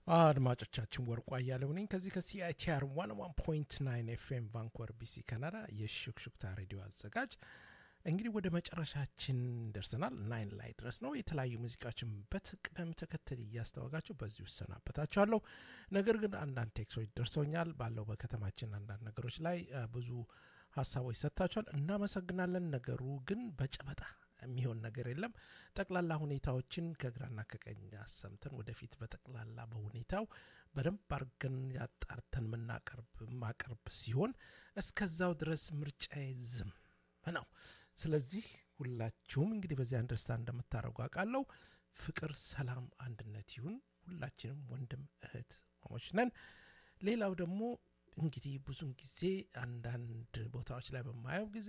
አድማጮቻችን ወርቁ አያሌው ነኝ ከዚህ ከሲአይቲአር 101.9 ኤፍኤም ቫንኮቨር ቢሲ ካናዳ የሹክሹክታ ሬዲዮ አዘጋጅ እንግዲህ ወደ መጨረሻችን ደርሰናል ናይን ላይ ድረስ ነው የተለያዩ ሙዚቃዎችን በቅደም ተከተል እያስተዋጋቸው በዚሁ እሰናበታቸዋለሁ ነገር ግን አንዳንድ ቴክሶች ደርሰውኛል ባለው በከተማችን አንዳንድ ነገሮች ላይ ብዙ ሀሳቦች ሰጥታችኋል እናመሰግናለን ነገሩ ግን በጨበጣ የሚሆን ነገር የለም ጠቅላላ ሁኔታዎችን ከግራና ከቀኝ አሰምተን ወደፊት በጠቅላላ በሁኔታው በደንብ አርገን ያጣርተን ምናቀርብ ማቀርብ ሲሆን እስከዛው ድረስ ምርጫ ዝም ነው ስለዚህ ሁላችሁም እንግዲህ በዚህ አንደርስታንድ እንደምታደረጉ አውቃለሁ ፍቅር ሰላም አንድነት ይሁን ሁላችንም ወንድም እህት ማሞች ነን ሌላው ደግሞ እንግዲህ ብዙን ጊዜ አንዳንድ ቦታዎች ላይ በማየው ጊዜ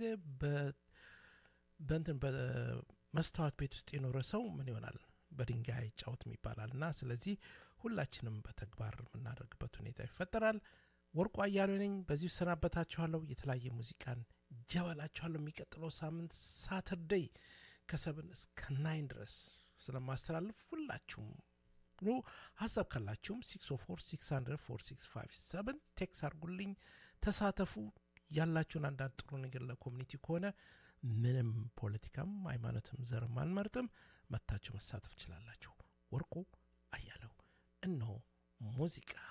በእንትን በመስታወት ቤት ውስጥ የኖረ ሰው ምን ይሆናል በድንጋይ አይጫወትም ይባላል እና ስለዚህ ሁላችንም በተግባር የምናደርግበት ሁኔታ ይፈጠራል ወርቁ አያሌ ነኝ በዚሁ ሰናበታችኋለሁ የተለያየ ሙዚቃን ጀበላችኋለሁ የሚቀጥለው ሳምንት ሳተርደይ ከሰብን እስከ ናይን ድረስ ስለማስተላልፍ ሁላችሁም ብሎ ሀሳብ ካላችሁም 604 ቴክስ አርጉልኝ ተሳተፉ ያላችሁን አንዳንድ ጥሩ ነገር ለኮሚኒቲ ከሆነ ምንም ፖለቲካም ሃይማኖትም ዘርም አንመርጥም መታችሁ መሳተፍ ችላላችሁ ወርቁ አያለው እነሆ ሙዚቃ